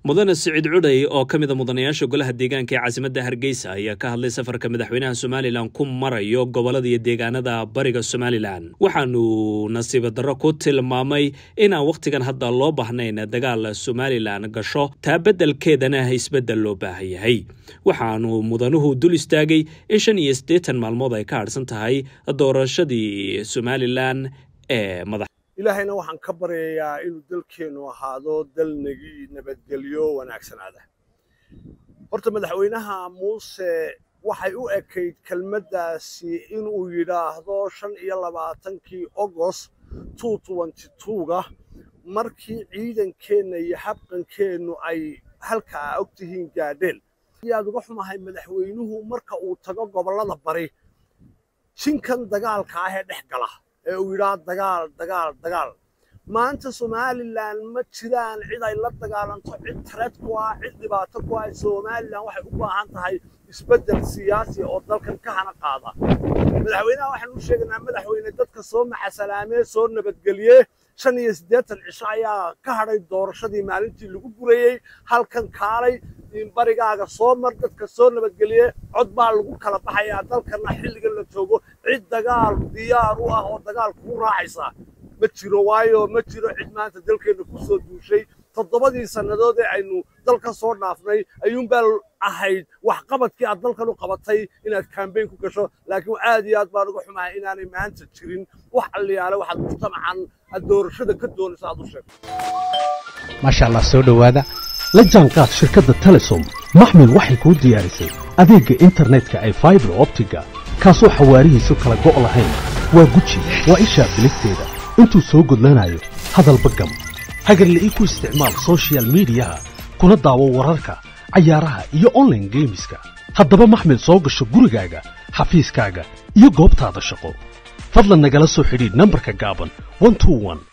mudane siciid cudhay oo ka mida mudanayaasha golaha deegaanka ee caasimadda hargeysa ayaa ka hadlay safarka madaxweynaha somalilan ku marayo gobolada iyo deegaanada bariga somalilan waxaanu nasiiba darro ku tilmaamay inaan wakhtigan hadda loo baahnayn dagaal somalilan gasho taa beddelkeedana isbeddel loo baahan yahay waxaanu mudanuhu dul istaagay in shan iyo siddeetan maalmood ay ka hadhsan tahay doorashadii somalilan ee madax ilaahayna waxaan ka baryayaa inuu dalkeennu ahaado dal nagi nabadgelyo wanaagsanaada horta madaxweynaha muuse waxay u ekayd kelmaddaasi inuu yidhaahdo shan iyo labaatankii ogost two twenty twoga markii ciidankeenna iyo xabqankeennu ay halkaa og tihiin gaadheen ayaad uga xumahay madaxweynuhu marka uu tago gobollada bari jinkan dagaalka ah ee dhex gala ee uu yidhaah dagaal dagaal dagaal maanta somalilan ma jiraan cid ay la dagaalanto cid tareed ku ah cid dhibaato ku ah somalilan waxay u baahan tahay isbeddel siyaasi oo dalkan ka hana qaada madaxweynaha waxaan u sheegaynaa madaxweyne dadka soo maxasalaamee soo nabadgeliye shan iyo siddeetan cisho ayaa ka hadhay doorashadii maalintii lagu gurayey halkan kaalay barigaaga soo mar dadka soo nabadgeliye cod baa lagu kala baxayaa dalkana xilligan la joogo cid dagaal diyaar u ah oo dagaal kugu raacaysa ma jiro waayo ma jiro cid maanta dalkeenna ku soo duushay toddobadii sannadood ee aynu dalka soo dhaafnay ayuunbaa ahayd waxqabadkii aad dalkan u qabatay inaad kambayn ku gasho laakiin aad iyo aad baan uga xumahay inaanay maanta jirin wax alliyaale waxaad mujtamacan aad doorashada ka doonayso aad u sheegto maasha allah soo dhowaada la jaanqaad shirkadda telesom maxmil waxay kuu diyaarisay adeegga internetka ay faibar optiga kaasoo xawaarihiisu kala go' lahayn waa guji waa ishaa biligteeda intuu soo gudlanayo hadalba gam hagarla'ii ku isticmaal sochial midiyaha kuna daawo wararka cayaaraha iyo onlaine geemiska haddaba maxmil soo gasho gurigaaga xafiiskaaga iyo goobtaada shaqo fadlan nagala soo xidhiidh nambarka gaaban